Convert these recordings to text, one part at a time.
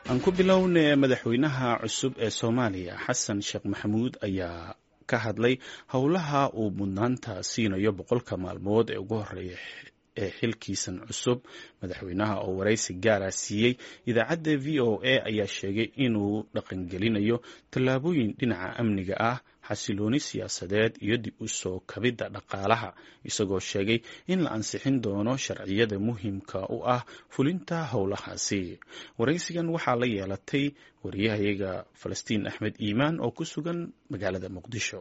aan ku bilownay madaxweynaha cusub ee soomaaliya xasan sheekh maxamuud ayaa ka hadlay howlaha uu mudnaanta siinayo boqolka maalmood ee ugu horeeya ee xilkiisan cusub madaxweynaha oo waraysi gaara siiyey idaacadda v o a ayaa sheegay inuu dhaqangelinayo tallaabooyin dhinaca amniga ah xasilooni siyaasadeed iyo dib u soo kabidda dhaqaalaha isagoo sheegay in la ansixin doono sharciyada muhiimka u ah fulinta howlahaasi waraysigan waxaa la yeelatay wariyahayaga falastiin axmed iimaan oo ku sugan magaalada muqdisho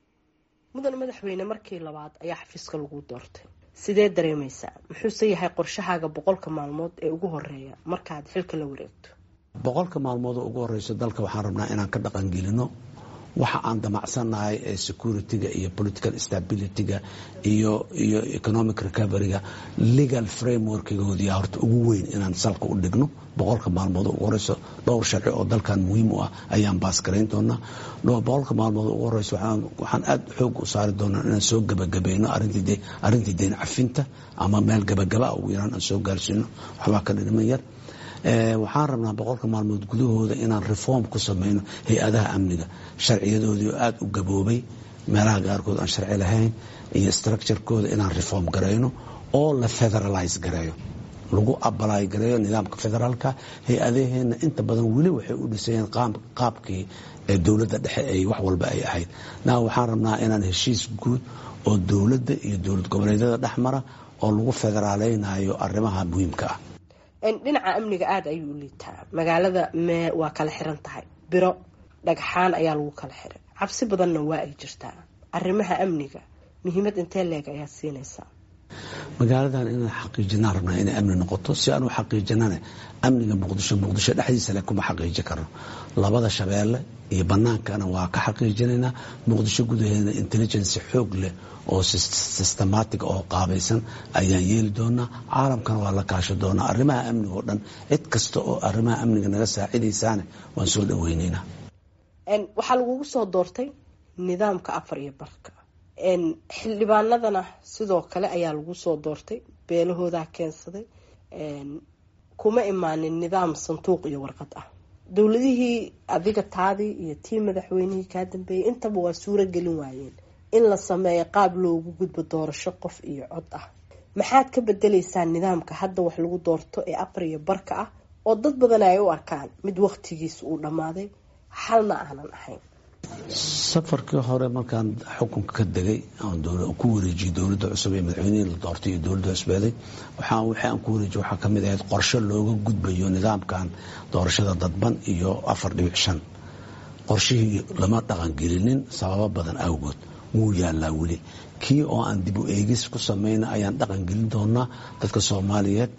mudan madaxweyne markii labaad ayaa xafiiska lagu doortay sidee dareemaysaa muxuuse yahay qorshahaaga boqolka maalmood ee ugu horeeya markaad xilka la wareegto boqolka maalmood oo ugu horeyso dalka waxaan rabnaa inaan ka dhaqangelino waxa aan damacsannahay ee security-ga iyo political stability-ga iyo iyo economic recovery-ga legal frameworkgoodiya horta ugu weyn inaan salka u dhigno boqolka maalmood oo ugu horeyso dhowr sharci oo dalkan muhiim u ah ayaan baasgarayn doonaa boqolka maalmood oo ugu horeyso waxaan aada xoog u saari doonaa inaan soo gebagabayno arrintii deyn cafinta ama meel gabagaba ugu yaraan aan soo gaarsiino waxbaa ka dhidhiman yar waxaan rabnaa boqolka maalmood gudahooda inaan reform ku sameyno hay-adaha amniga sharciyadoodii oo aada u gaboobay meelaha qaarkood aan sharci lahayn iyo structurekooda inaan reform gareyno oo la federalize gareeyo lagu abalaay gareeyo nidaamka federaalka hay-adaheena inta badan weli waxay u dhisayeen qaabkii dowladda dhexe ay wax walba ay ahayd na waxaan rabnaa inaan heshiis guud oo dowladda iyo dowlad goboleedyada dhexmara oo lagu federaaleynayo arrimaha muhiimka ah dhinaca amniga aada ayuu u liitaa magaalada mee waa kala xiran tahay biro dhagxaan ayaa lagu kala xiray cabsi badanna waa ay jirtaa arrimaha amniga muhiimad intee leeg ayaad siinaysaa magaaladan inaan xaqiijinaan rabnaa inay amni noqoto si aan u xaqiijinane amniga muqdisho muqdisho dhexdiisa le kuma xaqiiji karno labada shabeelle iyo banaankana waa ka xaqiijinaynaa muqdisho gudaheeda intelligence xoog leh oo systematic oo qaabaysan ayaan yeeli doonaa caalamkana waa la kaasho doonaa arrimaha amniga oo dhan cid kasta oo arrimaha amniga naga saacidaysaane waan soo dhaweyneynaa waxaa lagugu soo doortay nidaamka afar iyo barka xildhibaanadana sidoo kale ayaa lagu soo doortay beelahoodaa keensaday kuma imaanin nidaam sanduuq iyo warqad ah dowladihii adiga taadii iyo tii madaxweynihii kaa dambeeyay intaba waa suuro gelin waayeen in la sameeyo qaab loogu gudbo doorasho qof iyo cod ah maxaad ka bedeleysaa nidaamka hadda wax lagu doorto ee afar iyo barka ah oo dad badan ay u arkaan mid waqtigiisa uu dhammaaday xalna aanan ahayn safarkii hore markaan xukunka ka degay ku wareejiyey dowladda cusub ee madaxweynihii la doortay iyo dowladda cusbeeday wixii aan ku wareejiy waxaa kamid ahayd qorshe looga gudbayo nidaamkan doorashada dadban iyo afar dhibic shan qorshihii lama dhaqangelinin sababo badan awgood wuu yaalaa weli kii oo aan dib u eegis ku samayna ayaan dhaqangelin doonaa dadka soomaaliyeed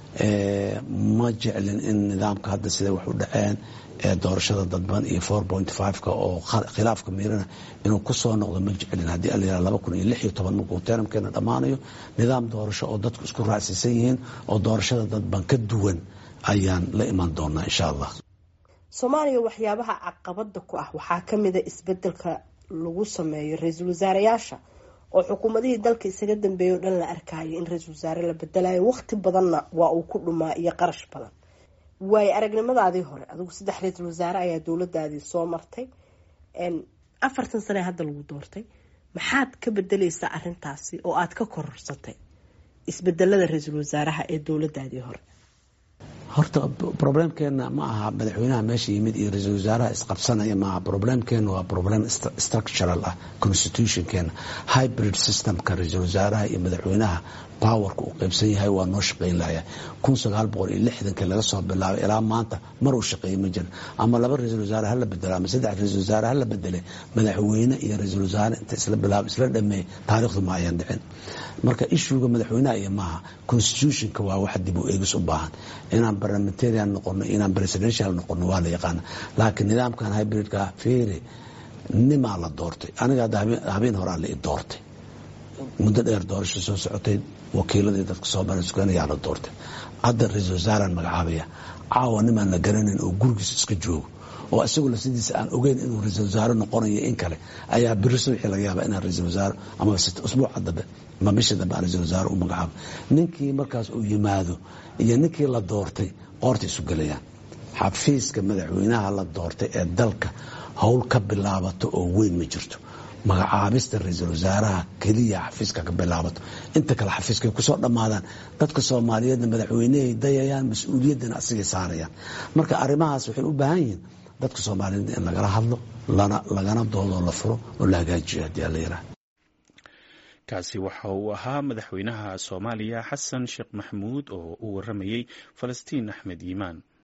ma jeclin in nidaamka hadda siday wax u dhaceen ee doorashada dadban iyo four point fiveka oo khilaafka miirana inuu kusoo noqdo ma jeclin haddii alayihah laba kun iyo lix iyo toban markuu teramkeena dhammaanayo nidaam doorasho oo dadku isku raacsiisan yihiin oo doorashada dadban ka duwan ayaan la iman doonaa insha allah soomaaliya waxyaabaha caqabada ku ah waxaa kamida isbedelka lagu sameeyo ra-iisul wasaareyaasha oo xukuumadihii dalka isaga dambeeyay o dhan la arkayo in ra-iisul wasaare la bedelayo waqti badanna waa uu ku dhumaa iyo qarash badan waayo aragnimadaadii hore adigu saddex ra-iisul wasaare ayaa dowladaadii soo martay afartan sane hadda lagu doortay maxaad ka bedeleysaa arintaasi oo aad ka kororsatay isbedelada ra-iisul wasaaraha ee dowladaadii hore horta problemkeena ma aha madaxweynaha meesha yimid iyo ra-iisul wasaaraha isqabsanaya maaha problemkeena waa problem structural ah constitutionkeena hybrid systemka ra-iisul wasaaraha iyo madaxweynaha powerka uu qaybsan yahay waa noo shaqayn lahaya kun sagaal boqol iyo lixdankii laga soo bilaabay ilaa maanta mar uu shaqeeyey ma jirin ama laba ra-iisul wasaare hala bedelo ama saddex ra-iisul wasaare hala bedele madaxweyne iyo ra-iisul wasaare inta isla bilaab isla dhameey taariikhdu ma ayan dhicin marka ishuga madaxweynaha iyo maaha constitutionka waa wax dib u eegis u baahan inaan parliamentarian noqono inaan presidential noqono waa la yaqaana laakiin nidaamkan hybridka feere nimaa la doortay aniga hadda habeen horaa la i doortay muddo dheer doorasho soo socotay wakiiladii dadka soomaaliya la doortay hadda ra-iisul wasaaraan magacaabaya caawa nimaan la garanayn oo gurigiisa iska joogo oo isagoo lafsidiisa aan ogeyn inuu ra-iisul wasaare noqonayo in kale ayaa biri subaxii laga yaaba inaan ra-iisul wasaare ama usbuuca dambe ama bisha dambe aan ra-iisul wasaare u magacaabo ninkii markaas uu yimaado iyo ninkii la doortay qoorta isu gelayaan xafiiska madaxweynaha la doortay ee dalka howl ka bilaabato oo weyn ma jirto magacaabista ra-iisul wasaaraha keliya xafiiska ka bilaabato inta kale xafiiskay kusoo dhammaadaan dadka soomaaliyeedna madaxweynehay dayayaan mas-uuliyaddana asigay saarayaan marka arrimahaas waxay u baahan yihiin dadka soomaaliyeed in lagala hadlo lagana doodoo la furo oo la hagaajiyo haddii ala yiraah kaasi waxa uu ahaa madaxweynaha soomaaliya xasan sheekh maxamuud oo u waramayey falastiin axmed yimaan